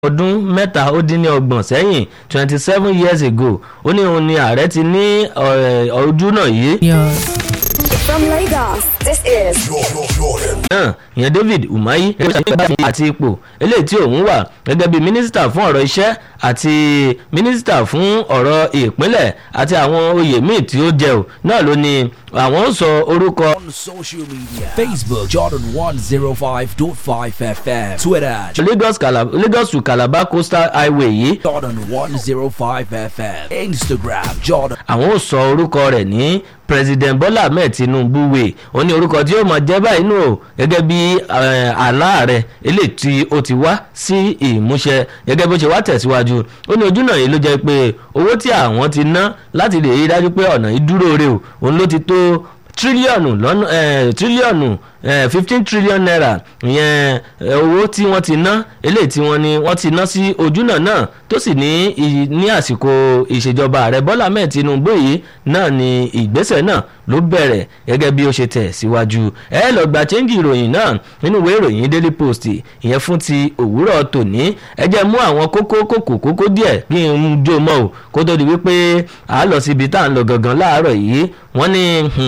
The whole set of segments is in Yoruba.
ọdún mẹ́ta ó dín ní ọgbọ̀n sẹ́yìn twenty seven years ago ó ní òun ni ààrẹ ti ní ojú náà yìí. From Lagos, this is náà ìyẹn david umahi àti ipò eléyìí tí òun wà gẹ́gẹ́ bí mínísítà fún ọ̀rọ̀ iṣẹ́ àti mínísítà fún ọ̀rọ̀ ìpínlẹ̀ àti àwọn oyè míì tí ó jẹ́ ò náà ló ní àwọn sọ orúkọ. on social media Facebook Jordan 105.5 FM Twitter lagos Calabar, lagos to calabar coastal highway yìí Jordan 105 FM Instagram Jordan àwọn ò sọ orúkọ rẹ̀ ní president bola ahmed tinubu way ó ní orúkọ tí ó mọ jẹ́ báyìí nù o gẹ́gẹ́ bí àlá rẹ̀ eléyìí tí ó ti wá sí ìmúṣẹ gẹ́gẹ́ bó ṣe wá tẹ̀síwájú ó ní ojú náà yìí ló jẹ́ pé owó tí àwọn ti ná láti lè rí dájú pé ọ̀nà yìí dúró re o òun ló ti tó tírílíọ̀nù lọ́nà tírílíọ̀nù fifteen trillion naira ìyẹn owó tí wọ́n ti ná eléyìí tí wọ́n ní wọ́n ti ná sí ojúnà náà tó sì ní ní àsìkò ìṣèjọba ààrẹ bọ́lá mẹ́ẹ̀ tinubu yìí náà ni ìgbésẹ̀ náà ló bẹ̀rẹ̀ gẹ́gẹ́ bí ó ṣe tẹ̀ síwájú ẹ lọ gba chẹ́ńgì ìròyìn náà nínú ìwé ìròyìn daily post ìyẹn fún ti òwúrọ̀ tòní ẹ jẹ́ mú àwọn kókó kókó kókó díẹ̀ kí n jó mọ́ o kó tó di wípé à á lọ síbi tá à ń lọ gangan láàárọ̀ yìí wọ́n ní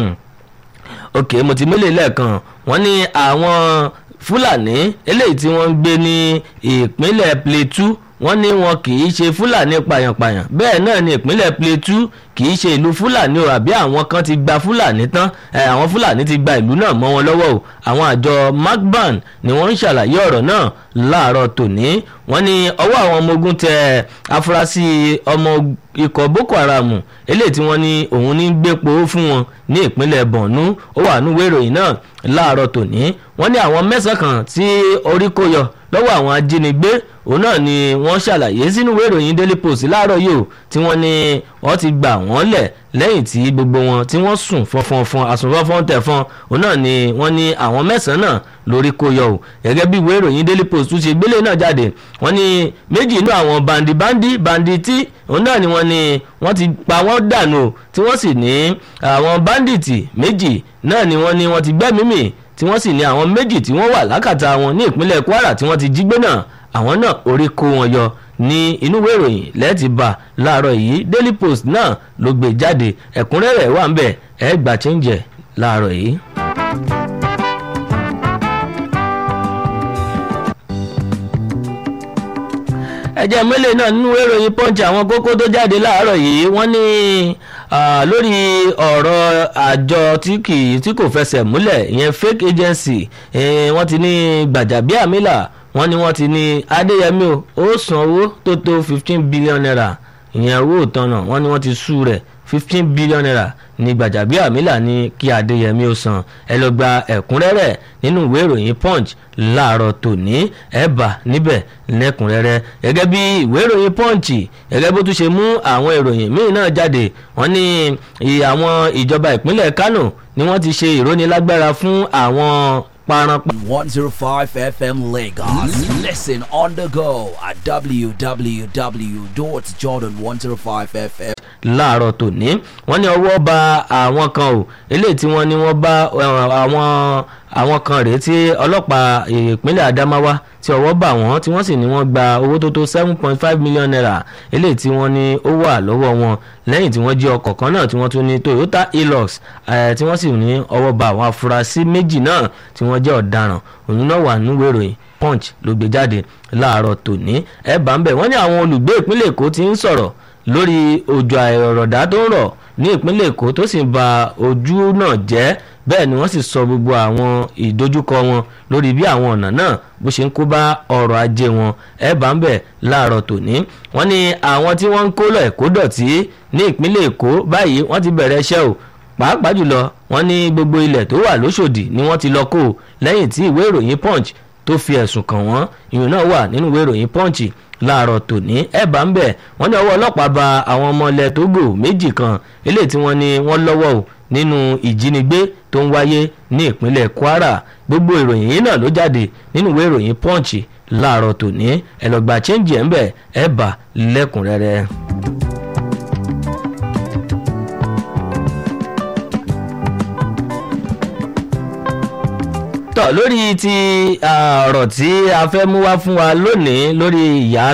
ok mo ti mélèé lẹ́ẹ̀kan wọ́n ní àwọn fúlàní eléyìí tí wọ́n ń gbé ní ìpínlẹ̀ plateau wọ́n ní wọn kì í ṣe fúlàní pàyànpàyàn bẹ́ẹ̀ náà ní ìpínlẹ̀ plateau kì í ṣe ìlú fúlàní o àbí àwọn kan ti gba fúlàní tán àwọn fúlàní ti gba ìlú náà mọ́ wọn lọ́wọ́ o àwọn àjọ macban ni wọ́n ń ṣàlàyé ọ̀rọ̀ náà láàárọ̀ tòní wọ́n ní ọwọ́ àwọn ọmọ ogun tẹ afurasí ọmọ ikọ̀ boko haram eléyìí tí wọ́n ní òun ní gbépo fún wọn ní ìpínlẹ̀ borno ó wà núwèé ìròyìn náà láàárọ̀ tòní wọ́n ní àwọn mẹ́sàn-án kan tí orí kó yọ lọ́wọ́ àwọn ajínigbé òun náà ni wọ́n ṣàlàyé sínú ìwé ìròyìn daily post láàárọ̀ yìí o tí wọ́n ní wọ́n ti gbà wọ́n lẹ̀ lẹ́yìn tí gbogbo wọn tí wọ́n sùn fọnfọnfọn àsùnfọnfọn tẹ̀fọn òun náà ni wọ́n ní àwọn mẹ́sàn-án náà lórí kó yọ o gẹ́gẹ́ bí ìwé ìròyìn daily post tún ṣe gbélé náà jáde wọ́n ní méjì inú àwọn bandibandi banditi òun náà ni wọ́n ní wọ́n ti pa wọ́n dànù o tí wọ́n sì ní àwọn banditi méjì náà ni wọ́n ní wọ́n ti gbẹ́mímì tí wọ́n sì ní àwọn méjì tí wọ́n wà lákàtà wọn ní ìpínlẹ̀ kwara tí wọ́n ti jí gbé náà àwọn náà orí kó wọn yọ ní inú ìwé ìròyìn lẹ́ẹ̀tì bá láàárọ̀ yìí daily post náà ló gbé jáde ẹ̀kúnrẹ́rẹ́ wà ń bẹ̀ ẹ̀ gbà chẹ́ńjẹ̀ láàárọ̀ yìí. ẹjẹ mélòó náà nínú ìròyìn punch àwọn kókó tó jáde láàárọ̀ yìí wọ́n ní lórí ọ̀rọ̀ àjọ tí kì tí kò fẹsẹ̀ múlẹ̀ ìyẹn fake agency wọ́n ti ní gbàjàbíàmílà wọ́n ní wọ́n ti ní adéyẹmí o ó san owó tó tó fifteen billion naira ìyẹn owó ìtanà wọ́n ní wọ́n ti sú rẹ̀ fifteen billion naira ní gbàjàbíàmílà ní kí adéyẹmí ó san ẹ lọ gba ẹ̀kúnrẹ́rẹ́ nínú ìwé ìròyìn punch láàárọ̀ tòní ẹ bá níbẹ̀ lẹ́kùnrẹ́rẹ́ gẹ́gẹ́ bí ìwé ìròyìn punch gẹ́gẹ́ bó tún ṣe mú àwọn ìròyìn míì náà jáde wọ́n ní àwọn ìjọba ìpínlẹ̀ kánò ni wọ́n ti ṣe ìrónilágbára fún àwọn paranpa. 105 FM Lagos. Listen on the go at www.jordan105fm. láàárọ̀ tòní wọ́n ní ọwọ́ ba àwọn kan o eléyìí tí wọ́n ní wọ́n bá àwọn àwọn kan rèé tí ọlọ́pàá ìpínlẹ̀ Adamawa tí ọwọ́ bà wọ́n tí wọ́n sì ní wọ́n gba owó tó tó seven point five million naira eléyìí tí wọ́n ní ó wà lọ́wọ́ wọn lẹ́yìn tí wọ́n jí ọkọ̀ kan náà tí wọ́n tún ní Toyota Hilux tí wọ́n sì ní ọwọ́ bà àwọn afurasí méjì náà tí wọ́n jẹ́ ọ̀daràn òun náà wà níwèé ìròyìn Punch ló gbé jáde láàárọ̀ tòní ẹ̀ bá ń bẹ̀ wọ́n ní àwọn olùgbé ìpínlẹ̀ Èkó ti ń sọ̀rọ̀ lórí òjò àìrọ̀rọ̀dá tó ń rọ̀ ní ìpínlẹ̀ Èkó tó sì ń ba ojú náà jẹ́ bẹ́ẹ̀ ni wọ́n sì sọ gbogbo àwọn ìdojúkọ wọn lórí bí àwọn ọ̀nà náà bó ṣe ń kó bá ọrọ̀ ajé wọn ẹ bá ń bẹ̀ láàárọ̀ tòní wọ́n ní àwọn tí wọ́n ń kó lọ ẹ̀kọ́ dọ̀tí ní ìpínlẹ̀ Èkó báyìí wọ́n ti bẹ̀rẹ̀ iṣẹ́ o pàápàá jùlọ wọ́n ní gbogbo ilẹ̀ tó wà lóṣòdì ni wọ́n ti lọ kó lẹ́yìn tí ìwé ìròyìn Punch tó fi ẹ̀sùn kàn wọ́n ìyún náà wà nínú ìwé ìròyìn Punch láàárọ̀ tòní ẹ̀ bá ń bẹ̀ wọ́n ní ọwọ́ ọlọ́pàá ba àwọn ọmọ ilẹ̀ Togo méjì kan eléyìí tí wọ́n ní wọ́n lọ́wọ́ o nínú ìjínigbé tó ń wáyé ní ìpínlẹ̀ Kwara gbogbo ìròyìn yìí náà ló jáde nínú ìwé ìròyìn Punch láàárọ̀ tòní ẹ lọ gba chẹ́ǹjì ẹ̀ ń bẹ̀ ẹ̀ bá lẹ́kùnrẹ́rẹ́. tọ́ tọ̀ lórí ti ah, ọ̀rọ̀ tí a fẹ́ mú wá fún wa lónìí lórí ìyá